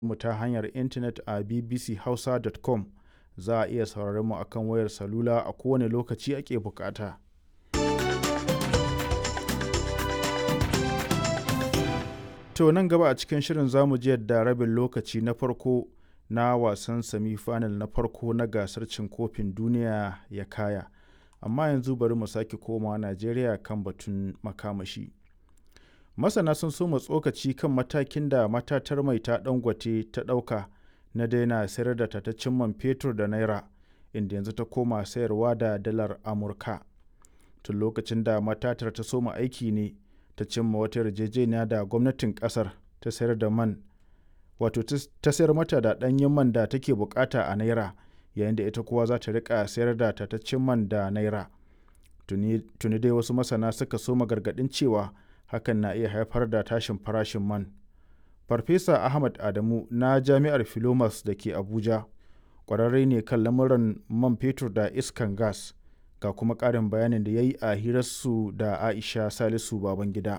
mu ta hanyar intanet a bbchausa.com za a iya sauraron mu akan wayar salula a kowane lokaci ake bukata. To nan gaba a cikin shirin zamu ji yadda rabin lokaci na farko na wasan semi-final na farko na gasar cin kofin duniya ya kaya. Amma yanzu bari mu sake komawa Najeriya kan batun makamashi. Masana sun soma tsokaci kan matakin da matatar mai ta Dangote ta ɗauka na daina sayar da tataccen man fetur da naira inda yanzu ta koma sayarwa da dalar Amurka. Tun lokacin da matatar ta soma aiki ne ta cimma wata yarjejeniya da gwamnatin kasar ta sayar da man wato ta sayar mata da ɗanyen man da take bukata a naira yayin da ita kuwa za ta rika sayar da tataccen man da naira tuni dai wasu masana suka soma gargaɗin cewa hakan na iya haifar da tashin farashin man farfesa ahmad adamu na jami'ar filomas da ke abuja ƙwararre ne kan lamuran man fetur da iskan gas ga kuma ƙarin bayanin da ya yi a hirarsu da aisha salisu babangida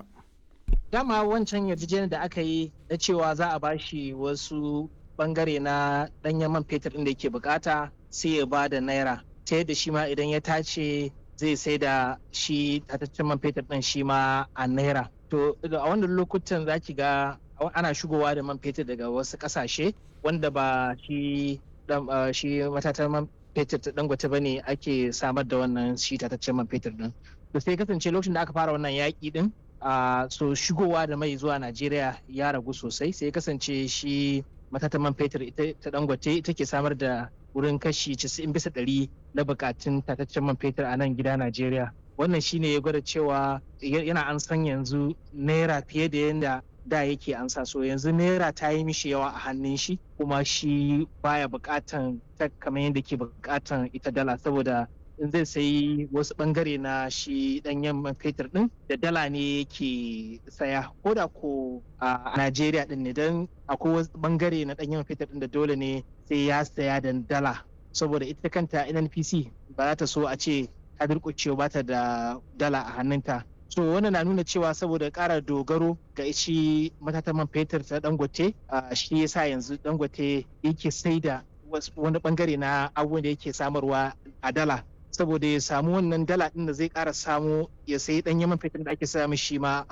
dama wancan yarjejeniyar da aka yi na cewa za a bashi wasu bangare na ɗanyen man fetur ɗin da yake bukata sai ya ba da naira ta yadda shi ma idan ya tace zai sai da shi tataccen man fetur ɗin shi ma a naira to a wannan lokutan za ki ga ana shigowa da man fetur daga wasu ƙasashe wanda ba shi shi matatar man fetur ta dangote ba ne ake samar da wannan shi tataccen man fetur din da sai kasance lokacin da aka fara wannan yaƙi din a so shigowa da mai zuwa najeriya ya ragu sosai sai kasance shi matatan man fetur ita ta dangote ita ke samar da wurin kashi 90 bisa ɗari na bukatun tataccen man fetur a nan gida najeriya wannan shine ya gwada cewa yana an san yanzu naira fiye da yadda da yake ansa so yanzu naira ta yi mishi yawa a hannun shi kuma shi baya bukatan ta kamar yadda ke bukatan ita dala saboda in zai sayi wasu bangare na shi danyen man fetur din da dala ne yake saya ko da ko a Najeriya din ne don akwai wasu bangare na danyen man fetur din da dole ne sai ya saya da dala saboda ita kanta NNPC ba za ta so a ce ta durƙucewa ba ta da dala a hannunta so wannan na nuna cewa saboda ƙara dogaro ga shi matatan man fetur ta dangote shi yasa yanzu dangote yake sai da wani bangare na abubuwan da yake samarwa a dala saboda ya samu wannan dala din da zai ƙara samu ya sayi ɗanyen man fetur da ake samu shi ma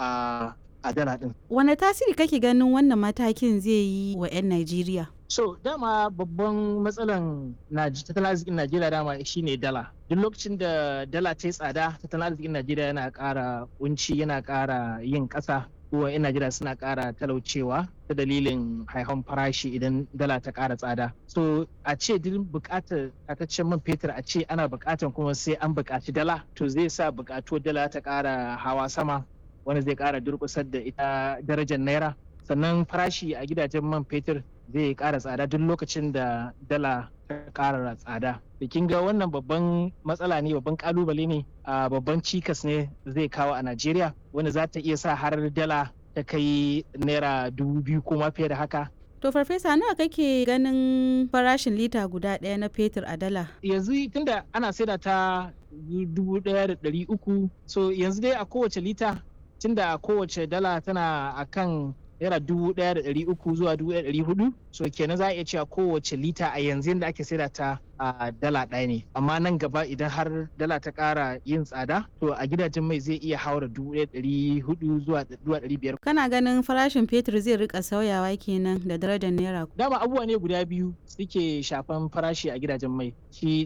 a dala din. Wane tasiri kake ganin wannan matakin zai yi wa 'yan Najeriya? So dama babban matsalan tattalin arzikin Najeriya dama shine dala. Duk lokacin da dala ta yi tsada tattalin arzikin Najeriya yana ƙara kunci yana ƙara yin ƙasa. Kuwa 'yan Najeriya suna ƙara talaucewa ta dalilin haihon farashi idan dala ta ƙara tsada. So a ce duk buƙatar tataccen man fetur a ce ana buƙatar kuma sai an buƙaci dala to zai sa buƙatuwar dala ta ƙara hawa sama wanda zai ƙara durƙusar da ita darajar naira. Sannan farashi a gidajen man fetur zai ƙara tsada duk lokacin da dala ta ƙara tsada. Bikin ga wannan babban matsala ne babban kalubale ne a babban cikas ne zai kawo a Najeriya wanda za ta iya sa har dala ta kai naira dubu biyu ko ma fiye da haka. To farfesa nawa kake ganin farashin lita guda ɗaya na fetur a dala? Yanzu tunda ana saida ta dubu ɗaya da ɗari uku so yanzu dai a kowace lita tunda kowace dala tana akan naira dubu ɗaya da ɗari uku zuwa dubu ɗaya da ɗari hudu so kenan za a iya cewa kowace lita a yanzu yadda ake saida ta a dala ɗaya ne amma nan gaba idan har dala ta ƙara yin tsada to a gidajen mai zai iya haura dubu ɗaya ɗari hudu zuwa ɗari biyar. kana ganin farashin fetur zai rika sauyawa kenan da darajar naira. dama abubuwa ne guda biyu suke shafan farashi a gidajen mai shi